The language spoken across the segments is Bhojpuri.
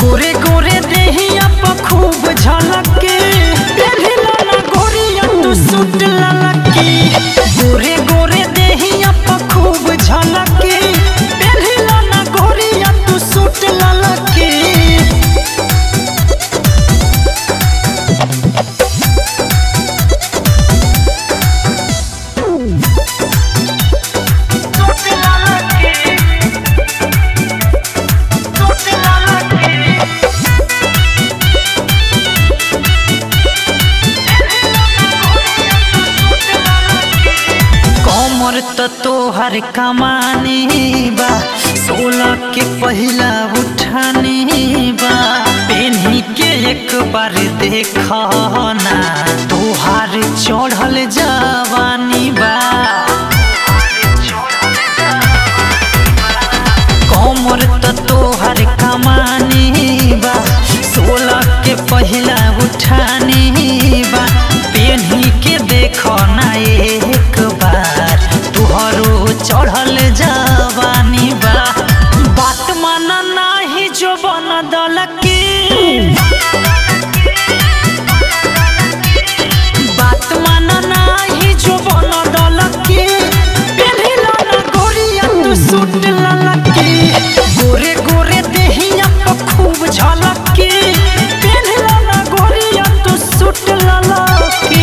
गोरे गोरे देहिया प खूब झलके पेढ़िला ना गोरिया तू सूट ललकी गोरे गोरे देहिया प खूब झलके पेढ़िला ना गोरिया तू सूट ललकी कमर त तोहर कमानी बा सोलह के पहिला उठानी बा पेन्ही के एक बार देख ना तोहार चढ़ल जवानी बा कमर त तोहर कमानी बा सोलह के पहिला उठानी बा पेन्ही के देख ना एक बार तुहरो चढ़ल जवानी बा बात माना नाही जो बन दलकी बात माना नाही जो बन दलकी पेन्हिला ना गोरिया तू सूट ललकी गोरे गोरे देहिया प खूब झलकी पेन्हिला ना गोरिया तू सूट ललकी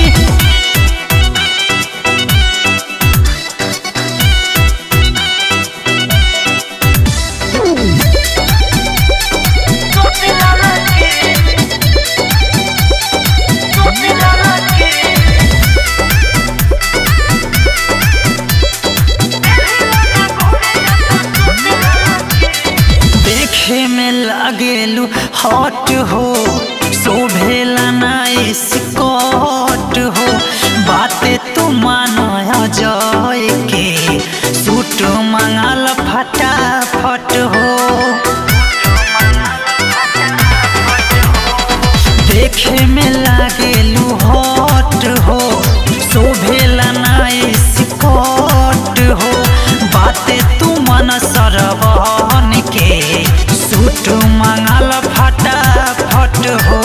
देखे में लागेलू हॉट हो शोभेला नाइस कोट हो बातें तू मानो जय के सूट मंगाल फटाफट हो देखे में लागेलू हॉट हो शोभेला नाइस कोट हो बातें तू मन सरवन के सूट मंगल फटाफट हो